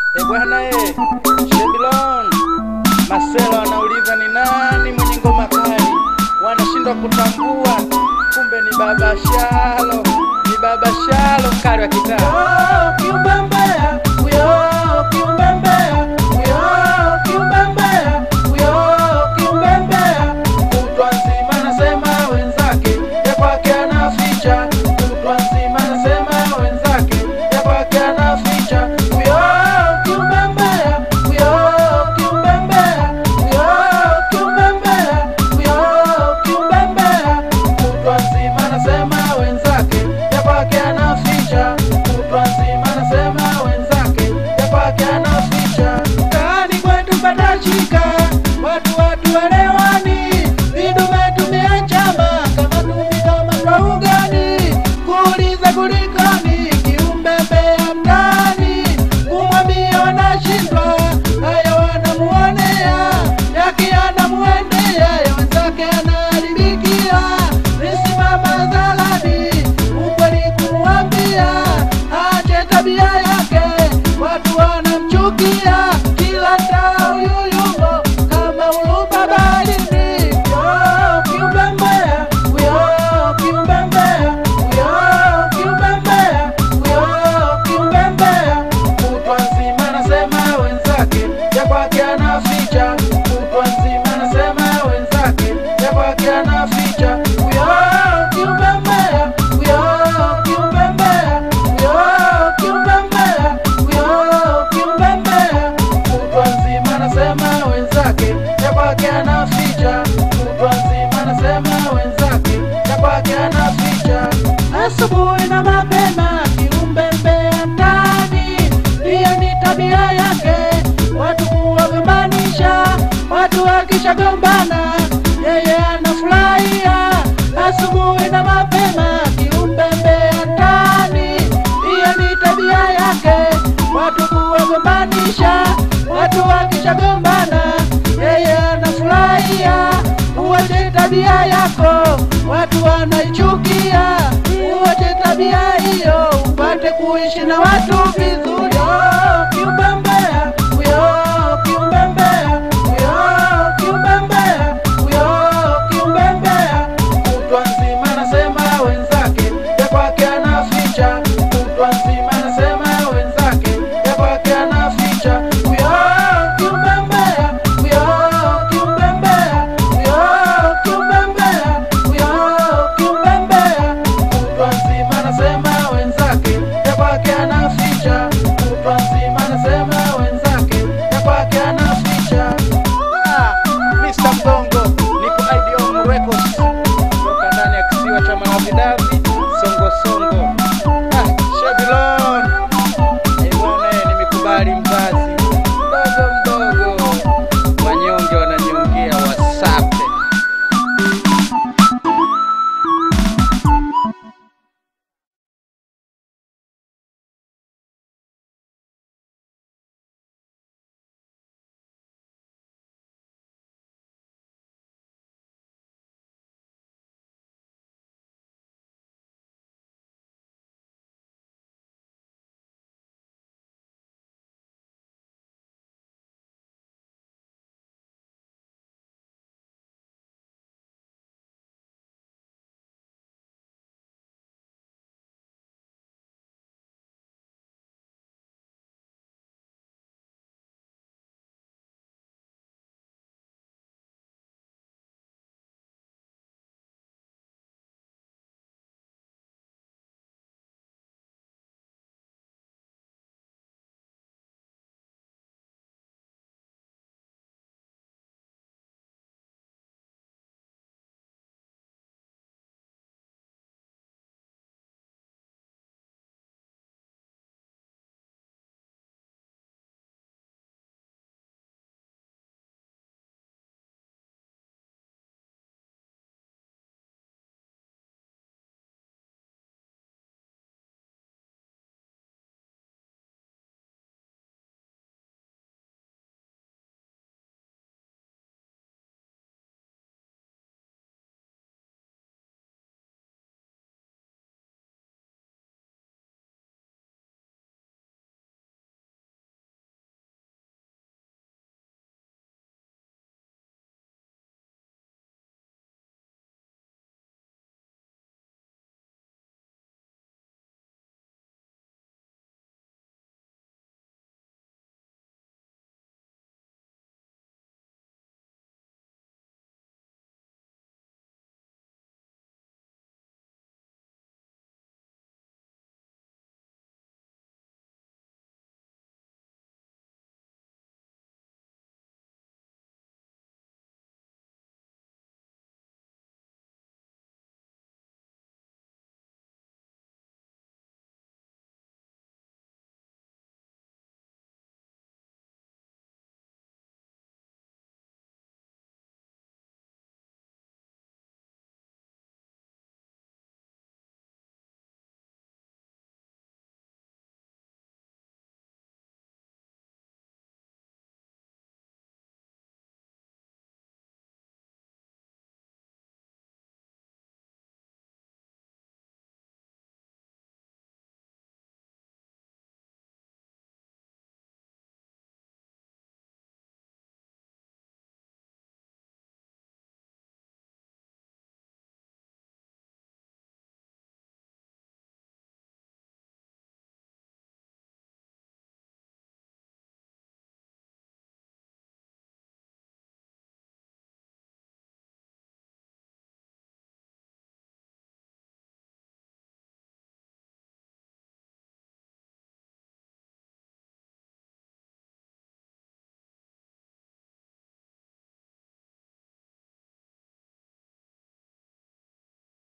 E bwana e, Shebilon Masela wanauliza ni nani mwenye ngoma kali, wanashindwa kutambua, kumbe ni Baba Shalo, ni Baba Shalo mkali wa kitaa. Kiumbembea, huyo kiumbembea, huyo kiumbembea, huyo kiumbembea. Kutwa nzima nasema wenzake, ya kwake anaficha. Kutwa nzima nasema wenzake, ya kwake anaficha. Huyo kiumbembea, huyo kiumbembea, huyo kiumbembea, huyo kiumbembea. Kutwa nzima nasema wenzake, ya kwake anaficha. Kutwa nzima nasema wenzake, ya kwake anaficha. Mtaani kwetu patashika, watu watu walewani, vidume tumeachama kama tumi kama twa ugani, kuuliza kulikoni, kiumbembea mtaani, kumwambia wanashindwa, haya wanamuonea, yake anamuendea, ya wenzake anaharibikia, nisimama dhalani, ukweli kumwambia, ache tabia yake, watu wanamchukia, kila taa uyuyumo kama ulupa baharini. Huyo kiumbembea, huyo kiumbembea, huyo kiumbembea, huyo kiumbembea, kutwa nzima nasema wenzake, ya kwake anaficha, kutwa nzima nasema wenzake, ya kwake anaficha. Huyo kiumbembea, huyo kiumbembea, huyo kiumbembea, huyo kiumbembea, kutwa nzima nasema wenzake, ya kwake anaficha, kutwa nzima nasema wenzake, ya kwake anaficha. Asubuhi na mapema kiumbembea ndani, hiyo ni tabia yake, watu kuwagombanisha, watu wakishagombana yeye anafurahia. Asubuhi na mapema kiumbembea ndani, hiyo ni tabia yake, watu kuwagombanisha, watu wakishagombana yeye anafurahia. Uwache tabia yako, watu wanaichukia. Uwache tabia hiyo, upate kuishi na watu vizuri. Oh, Kiumbembea, huyo kiumbembea, huyo kiumbembea, huyo kiumbembea. Kutwa nzima nasema wenzake, ya kwake anaficha. Kutwa nzima nasema wenzake, ya kwake anaficha. Huyo kiumbembea, huyo kiumbembea, huyo kiumbembea, huyo kiumbembea. Kutwa nzima nasema wenzake, ya kwake anaficha. Kutwa nzima nasema